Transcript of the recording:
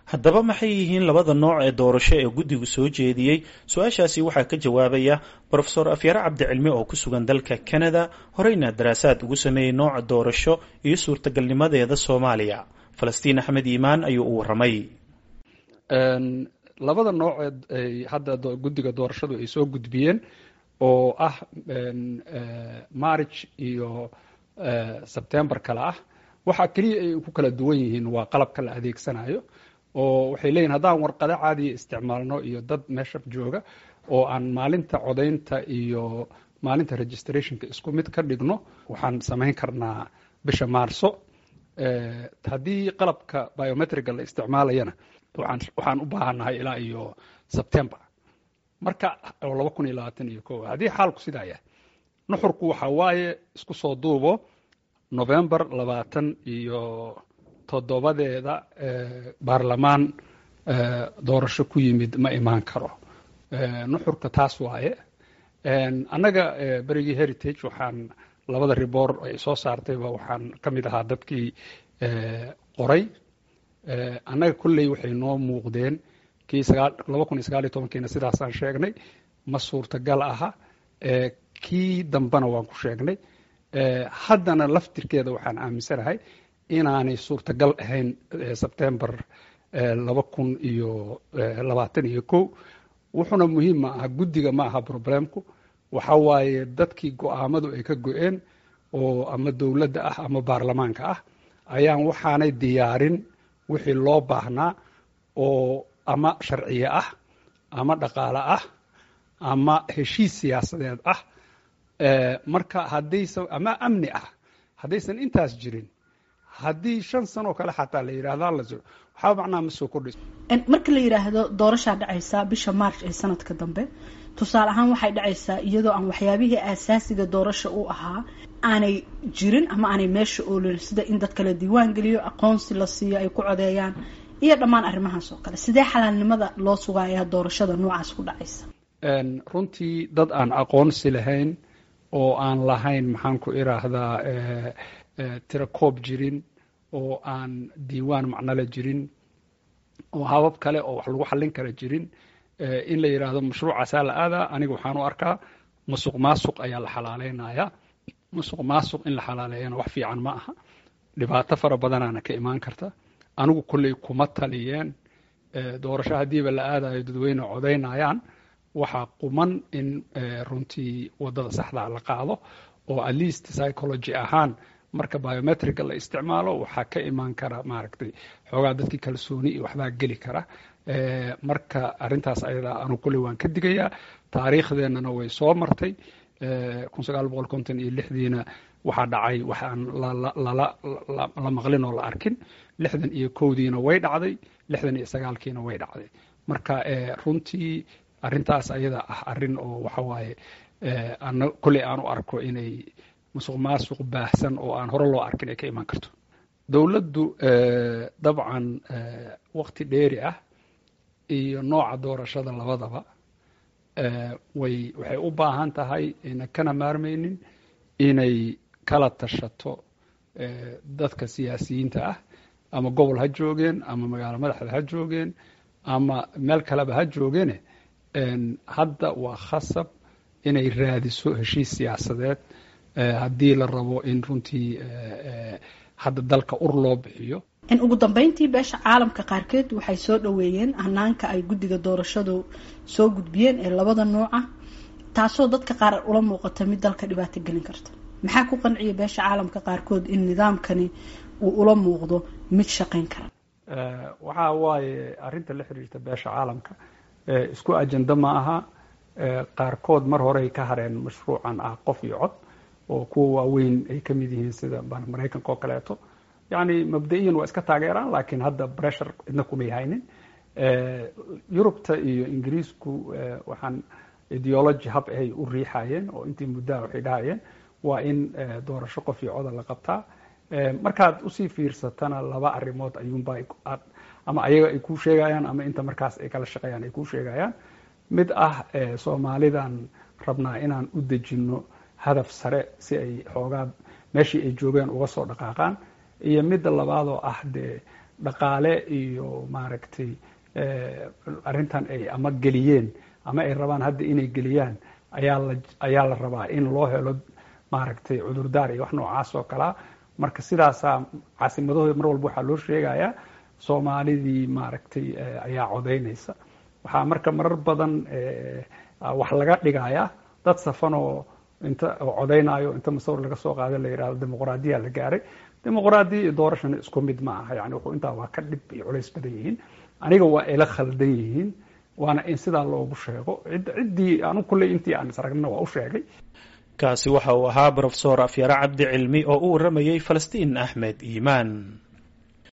haddaba maxay yihiin labada nooc ee doorasho ee guddigu soo jeediyey su-aashaasi waxaa ka jawaabaya brofesor afyare cabdicilmi oo ku sugan dalka canada horeyna daraasaad ugu sameeyey nooca doorasho iyo suurtagalnimadeeda soomaaliya falastiin axmed iimaan ayuu u waramay labada nooc ee hadda guddiga doorashadu ay soo gudbiyeen oo ah march iyo sebtember kale ah waxaa keliya ay ku kala duwan yihiin waa qalabka la adeegsanayo oo waxay leeyihin haddaan warqado caadiya isticmaalno iyo dad meesha jooga oo aan maalinta codaynta iyo maalinta registrationka isku mid ka dhigno waxaan samayn karnaa bisha maarso haddii qalabka biometriga la isticmaalayana waxaan u baahannahay ilaa iyo sebtember marka oo laba kun iyo labaatan iyo ko haddii xaalku sidaa yahay nuxurku waxa waaye isku soo duubo november labaatan iyo toddobadeeda baarlamaan doorasho ku yimid ma imaan karo nuxurka taas waaye annaga berigii heritage waxaan labada ribor ay soo saartayba waxaan ka mid ahaa dadkii qoray annaga kolley waxay noo muuqdeen kii laba kun iyo sagaal iyo tobankiina sidaasaan sheegnay ma suurtagal aha kii dambena waan ku sheegnay haddana laftirkeeda waxaan aaminsanahay inaanay suurtagal ahayn sebtember laba kun iyo labaatan iyo ko wuxuuna muhiim ma aha guddiga ma aha problemku waxa waaye dadkii go-aamadu ay ka go-een oo ama dowladda ah ama baarlamaanka ah ayaan waxaanay diyaarin wixii loo baahnaa oo ama sharciye ah ama dhaqaale ah ama heshiis siyaasadeed ah marka haddaysan ama amni ah haddaysan intaas jirin haddii shan sanoo kale xataa la yidhahda la waxaa macnaha ma soo kordhayso marka la yidhaahdo doorashaa dhacaysaa bisha march ee sanadka dambe tusaale ahaan waxay dhacaysaa iyadoo aan waxyaabihii aasaasiga doorasha u ahaa aanay jirin ama aanay meesha oolin sida in dadka la diiwaan geliyo aqoonsi la siiyo ay ku codeeyaan iyo dhammaan arrimahaas oo kale sidee xalaalnimada loo sugayaa doorashada noocaas ku dhacaysa runtii dad aan aqoonsi lahayn oo aan lahayn maxaan ku iraahdaa tirakoob jirin oo aan diiwaan macnole jirin oo habab kale oo wax lagu xallin kara jirin in la yidhaahdo mashruucaasaa la aadaa aniga waxaan u arkaa musuq maasuq ayaa la xalaaleynaya musuq maasuq in la xalaaleeyana wax fiican ma aha dhibaato fara badanaana ka imaan karta anigu kolley kuma taliyeen doorasho haddiiba la aadayo dadweyne codaynayaan waxaa quman in runtii waddada saxdaa la qaado oo at least psychology ahaan marka biometrica la isticmaalo waxaa ka imaan kara maaragtay xoogaa dadkii kalsooni iyo waxbaa geli kara marka arrintaas ayadaa anu kolley waan ka digayaa taariikhdeennana way soo martay kun sagaal boqol konton iyo lixdiina waxaa dhacay wax aan la maqlin oo la arkin lixdan iyo kowdiina way dhacday lixdan iyo sagaalkiina way dhacday marka runtii arrintaas ayada ah arrin oo waxa waaye ana kolley aan u arko inay musuq maasuq baahsan oo aan hore loo arkin ay ka imaan karto dowladdu dabcan waqti dheeri ah iyo nooca doorashada labadaba way waxay u baahan tahay ina kana maarmaynin inay kala tashato dadka siyaasiyiinta ah ama gobol ha joogeen ama magaalo madaxda ha joogeen ama meel kaleba ha joogeene hadda waa khasab inay raadiso heshiis siyaasadeed haddii la rabo in runtii hadda dalka ur loo bixiyo ugu dambeyntii beesha caalamka qaarkeed waxay soo dhaweeyeen hanaanka ay guddiga doorashadu soo gudbiyeen ee labada nooca taasoo dadka qaar ula muuqata mid dalka dhibaato gelin karta maxaa ku qanciya beesha caalamka qaarkood in nidaamkani uu ula muuqdo mid shaqayn kara waxa waaye arrinta la xiriirta beesha caalamka isku ajenda ma aha qaarkood mar horey ka hareen mashruucan ah qof iyo cod oo kuwa waaweyn ay ka mid yihiin sida maraykanka oo kaleeto yacni mabda-iyan waa iska taageeraan laakiin hadda pressure cidna kumay haynin yurubta iyo ingiriisku waxaan ideology hab ahay u riixayeen oo intii muddaha waxay dhahayeen waa in doorasho qof iyo coda la qabtaa markaad usii fiirsatana laba arrimood ayuunba ama ayaga ay kuu sheegayaan ama inta markaas ay kala shaqeeyaan ay kuu sheegayaan mid ah soomaalidan rabnaa inaan u dejinno hadaf sare si ay xoogaa meeshii ay joogeen uga soo dhaqaaqaan iyo midda labaadoo ah dee dhaqaale iyo maaragtay arrintan ay ama geliyeen ama ay rabaan hadda inay geliyaan ayaa la ayaa la rabaa in loo helo maaragtay cudurdaar iyo wax noocaas oo kalea marka sidaasaa caasimadahooda mar walba waxaa loo sheegayaa soomaalidii maaragtay ayaa codaynaysa waxaa marka marar badan wax laga dhigayaa dad safan oo inta oo codaynaayo inta masawir laga soo qaada la yidhahdo dimuqraadiya la gaaray dimuqraadiya iyo doorashana isku mid ma aha yani wuxuu intaa waa ka dhib iyo culays badan yihiin aniga waa ila khaldan yihiin waana in sidaa loogu sheego ciddii anu kulley intii aan isragnana waa u sheegay kaasi waxa uu ahaa brofesor afyare cabdi cilmi oo u warramayey falastiin axmed iimaan